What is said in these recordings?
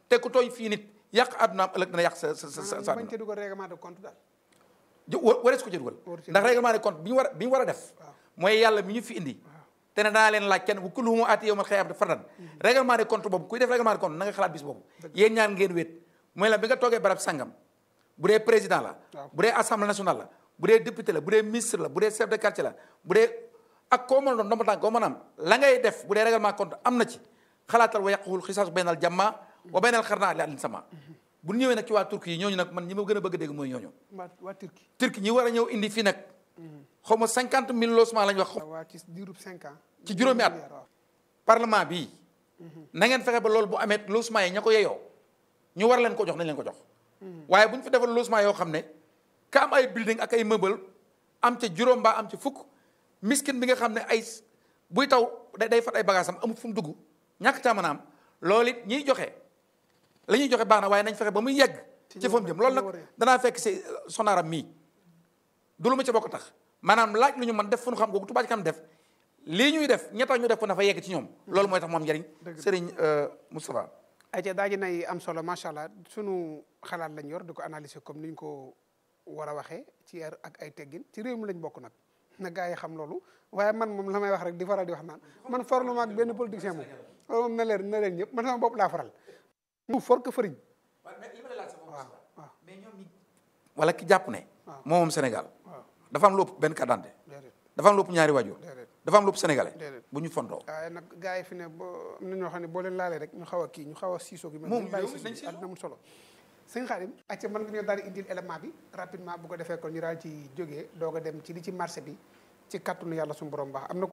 te ku tooñ fii nit yàq àddunaam ëllëg dana yàq sa sa sa sa maanaam bañ ca dugal règlement de compte daal ju wa- warees ko ci dugal Waru ci ndax règlement de compte bi ñu war a bi ñu war a def mooy yàlla mi ñu fi indi te ne danaa leen laaj kenn bu kulluhum aati yawmal qiyaamati fardan règlement de compte boobu kuy def règlement de compte na nga xalaat bis boobu yéen ñaan ngeen wéet mooy la bi nga toogee barab sangam bu dee président la Waaw. bu dee assemblée nationale la bu dee député la bu dee ministre la bu dee chef de quartier la bu dee ak koo mën a doon ndomba tànk koo mën a am la ngay def bu dee règlement de compte am na ci xalaatal wa yàquwul xisaasu baynal jamma wa baynal xarnaa li àllin sama bu ñu ñëwee nag ci waa Turquie yi ñooñu nag man ñi ma gën a bëgg a dégg mooy ñooñu waa waa Turquie Turquie ñi war a ñëw indi fii nag xaw ma cinquante mille logements lañ wax waa ci diirub cinq ans ci juróomi at waaw parlement bii na ngeen fexe ba loolu bu amee logement yi ña ko yeyoo ñu war leen ko jox nañ leen ko jox waaye bu ñu fi defal logement yoo xam ne ka am ay building ak ay meuble am ca juróom mbaa am ca fukk miskin bi nga xam ne ay buy taw day day fat ay bagages am amut fu mu dugg ñàkk caa mën a am loolu it ñiy joxe la ñuy joxe baax na waaye nañ fexe ba muy yegg ci fa mu jëm loolu nag danaa fekk si sonaaram mii du lu ma ca bokk tax maanaam laaj lu ñu mën def fu ñu xam googu Touba Ca Kanam def lii ñuy def ñetta ñu def ko na fa yegg ci ñoom loolu mooy tax moom njëriñ Serigne Moustapha ayca daa ji nay am solo macha allah sunu xalaat lañ yor di ko analyser comme ni ñu ko war a waxee ci yar ak ay teggin ci réew mi lañ bokk nag na gaa yi xam loolu waaye man moom la may wax rek di faral di wax naan man farlu ma ak benn politicien moom loolu moom na leen na leen ñëpp man sama bopp laa faral mu for ko fëriñ waaw waaw wala ki jàpp ne waaw. moom moom Sénégal waaw dafa am lu ëpp benn carte d'identité déedéet dafa am lu ëpp ñaari waajur déedéet dafa am lu ëpp sénégalais Déedéet. bu ñu fontoo waaye nag gaa yi fi ne boo am na ñoo xam ne boo leen laalee rek ñu xaw a kii ñu xaw a siisoo gi mel Moom nañ bàyyi yow siisu nañ bi siisoo. àddina amul solo sëñ Xaadim acca mën nga ñoo daal di indil élément bi rapidement bu ko defee kon ñu daal ci jógee doog a dem ci li ci marché bi ci kàttanu yàlla suñu borom baax am na ko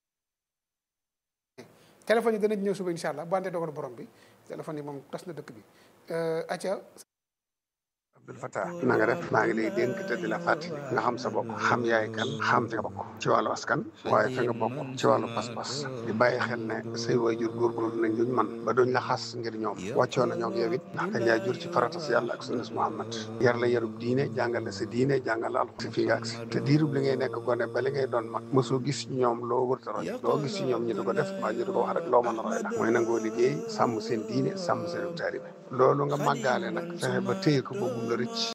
téléphone yi danañ ñëw suba incha allah bu àndee dogal borom bi téléphone yi moom tas na dëkk bi acca Abdul Fattah na nga def maa ngi lay dénk te di la fàttali nga xam sa bopp xam yaay kan xam fi nga bokk ci wàllu askan waaye fi nga bokk ci wàllu pas-pas di bàyyi xel ne say waajur góorgóorlu nañ luñ man ba duñ la xas ngir ñoom wàccoo na ñoo yow it ndax dañ laa jur ci farata si yàlla ak sunnas Muhammad yar la yarub diine jàngal la sa diine jàngal la alxuraan si fii nga agsi te diirub li ngay nekk gone ba li ngay doon mag mosoo gis ci ñoom loo wërta roy loo gis ci ñoom ñu di ko def mbaa ñu di ko wax rek loo mën a roy la mooy nangoo liggéey sàmm seen diine sàmm seen taalibe loolu nga màggaale nag fexe ba téye ko boobu la rëcc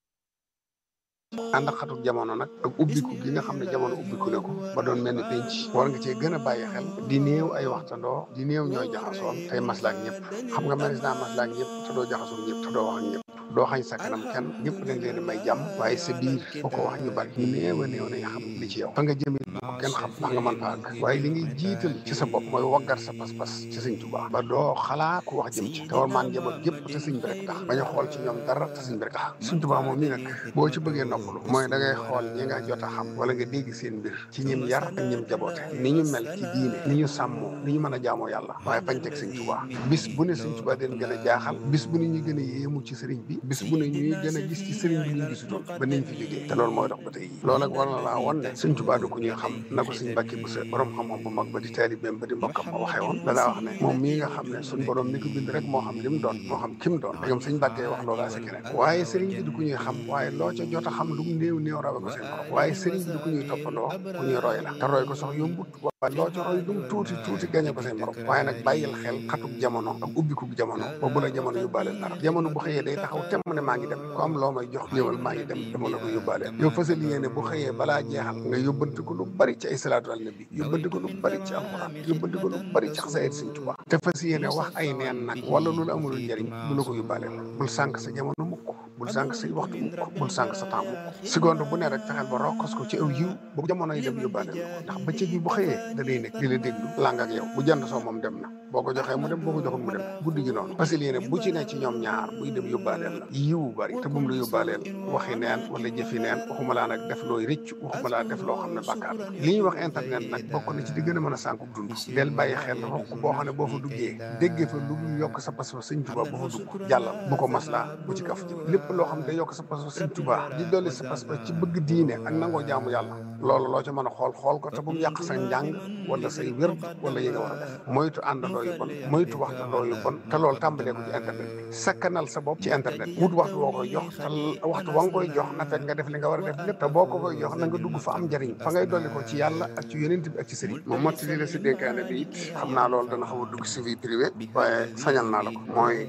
ànd ak xatuk jamono nag ak ubbiku gi nga xam ne jamono ubbiku ne ko ba doon mel ni penc war nga cee gën a bàyyi xel di néew ay waxtandoo di néew ñooy jaxasoon tey maslaak ñëpp xam nga manis naa maslaak ñëpp te doo jaxasoon ñëpp te doo wax ak ñëpp doo xañ sa kanam kenn ñëpp dañ leen di may jàmm waaye sa biir foo ko wax ñu bari ñu néew a néew nañ xam li ci yow fa nga jëmee bu ko kenn xam ndax nga mën fa àgg waaye li ngay jiital ci sa bopp mooy waggar sa pas-pas ci sëñ Tuubaa ba doo xalaat ku wax jëm ci te war maan njaboot gépp te sëñ bi rek tax bañ a xool ci ñoom dara te sëñ bi rek tax sëñ Tuubaa moom nii nag boo ci bëggee noppalu mooy da ngay xool ñi nga jot a xam wala nga dégg seen mbir ci ñim yar ak ñim jaboote ni ñu mel ci diine ni ñu sàmmoo ni ñu mën a jaamoo yàlla waaye bañ teg sëñ Tuubaa bis bu ne sëñ Tuubaa den gën a jaaxal bis bu ne ñu gën a yéemu ci sëriñ bi bis bu ne ñuy gën a gis ci sëriñ bi ñu gisutoon ba niñ fi jógee te loolu mooy dox ba tey yi loolu ak war na laa won ne sëñ Tuubaa du ku ñuy xam na ko sëñ Mbàkke bu sa borom xam-xam bu mag ba di taalibeem ba di mbokkam ma waxee woon danaa wax ne moom mii nga xam ne suñ borom mi ko bind rek moo xam li mu doon moo xam kim doon dégam sëñ Mbàkke wax loolaa si keneen waaye sëriñ bi du ku ñuy xam waaye loo ca jot a xam lu mu néew néew rawe ko seen borom waaye sëriñ bi du ku ñuy toppandoo ku ñuy roy la te roy ko sax yombut waaye loo ca roy lu mu tuuti tuuti gañe ko seen borom waaye nag bàyyil xel xatuk jamono ak ubbikuk jamono ba bu la jamono yóbbaale dara jamono bu xëyee day taxaw temm ne maa ngi dem ku am loo may jox ñëwal maa ngi dem dama la ko yóbbaale yow fasal yéene bu xëyee balaa jeexal nga yóbbante ko lu bari ci ay salaatu al nabi yóbbante ko lu bari ci alxuraan yóbbante ko lu bari ci xasaayid Sëñ Tuubaa te fas yéene wax ay neen nag wala lu la amul njëriñ du la ko yóbbaale bul sànq sa jamono mukk bul sànq say waxtu mukk bul sànq sa temps mukk seconde bu ne rek fexeel ba rokkos ko ci aw yiw bu jamono yi dem yóbbaale la ko ndax bëccëg bi bu xëyee da day nekk di la déglu lang ak yow bu jant soo moom dem na boo ko joxee mu dem boo ko joxul mu dem guddi gi noonu parce que yéene bu ci ne ci ñoom ñaar buy dem yóbbaaleel la yiwu bari te bu mu la yóbbaaleel waxi neen wala jëfi neen waxuma laa nag def looy rëcc waxuma laa def loo xam ne bàkkaar la li ñuy wax internet nag bokk na ci di gën a mën a sànku dund del bàyyi xel rokk boo xam ne boo fa duggee déggee fa lu mu yokk sa pas-pas sëñ Tuubaa boo fa dugg jàllal bu ko maslaa bu ci kaf lépp loo xam ne day yokk sa pas-pas sëñ Tuubaa di dolli sa pas-pas ci bëgg diine ak nangoo jaamu yàlla loolu loo ca mën a xool xool ko te bu mu yàq sa njàng wala say wér wala yi nga war a def moytu àndandoo yu bon moytu waxtandoo yu bon te loolu tàmbalee ko ci internet bi sakkanal sa bopp ci internet wut waxtu woo koy jox te waxtu wa nga koy jox na fekk nga def li nga war a def lépp te boo ko koy jox na nga dugg fa am njëriñ fa ngay dolli ko ci yàlla ak ci yonent bi ak ci sëriñ moom motti li la si dénkaane bi it xam naa loolu dana xaw a dugg si vie privée waaye sañal naa la ko mooy